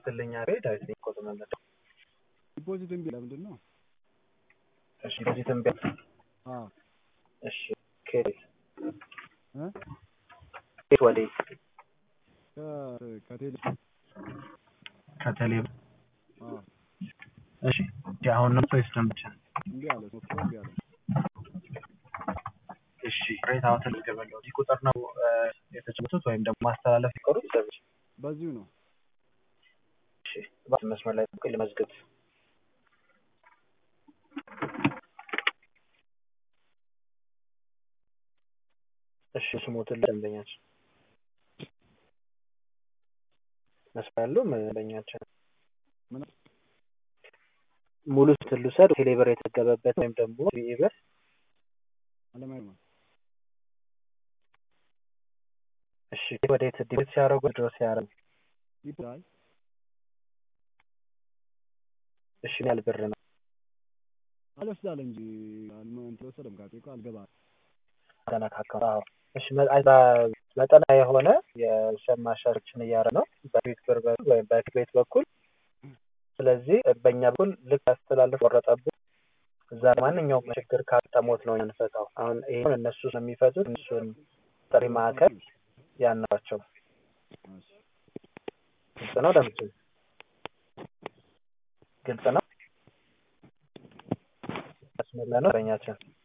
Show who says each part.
Speaker 1: ስትልኛ ዳዊት ነኝ ኮት መለደ
Speaker 2: ዲፖዚት እምቢ ለምንድን ነው?
Speaker 1: እሺ ዲፖዚትም ቢያ
Speaker 2: አዎ
Speaker 1: እሺ ከየት
Speaker 2: እ
Speaker 1: ከየት ወዴት
Speaker 2: ከ- ከቴሌ
Speaker 1: ከቴሌ
Speaker 2: አዎ
Speaker 1: እሺ አሁን ነው ወይስ ደም ብቻ
Speaker 2: እምቢ አለ ሶፍትዌር እምቢ አለ።
Speaker 1: እሺ ቅሬታዎትን ልገበለው እዚህ ቁጥር ነው እ፣ የተጫወቱት ወይም ደግሞ ማስተላለፍ ይቀሩት ሰዎች
Speaker 2: በዚሁ ነው
Speaker 1: እሺ እባክህ መስመር ላይ ቆይ ልመዝግብ እሺ ስሞትን ደንበኛችን መስመር ያለው ደንበኛችን
Speaker 2: ምን
Speaker 1: ሙሉ ስትል ልውሰድ ቴሌብር የተገበበት ወይም ደግሞ ቪኢብር
Speaker 2: አለማየሁ ነው
Speaker 1: እሺ ወዴት ዲቤት ሲያደርጉ ድሮ ሲያደርጉ
Speaker 2: ዲፖ- አይ
Speaker 1: እሺ ምን ያህል ብር ነው
Speaker 2: አልወስዳለ እንጂ አልመ- እንትን አልወሰደም ካቴ እኮ አልገባ
Speaker 1: ተነካካ አዎ እሺ መ- አይ በ- መጠና የሆነ የሸማሻዎችን እያረ ነው በፊት ብር በኩል ወይም በፊት ቤት በኩል ስለዚህ በእኛ በኩል ልክ ያስተላልፍ ቆረጠብን እዛ ማንኛውም ችግር ካጠሞት ነው የምንፈታው አሁን ይሄን እነሱ ስለሚፈቱት እነሱን ጥሪ ማዕከል ያናቸው
Speaker 2: እሺ
Speaker 1: ግልጽ ነው ደምስ ግልጽ ነው መስመር ላይ ነው በኛችን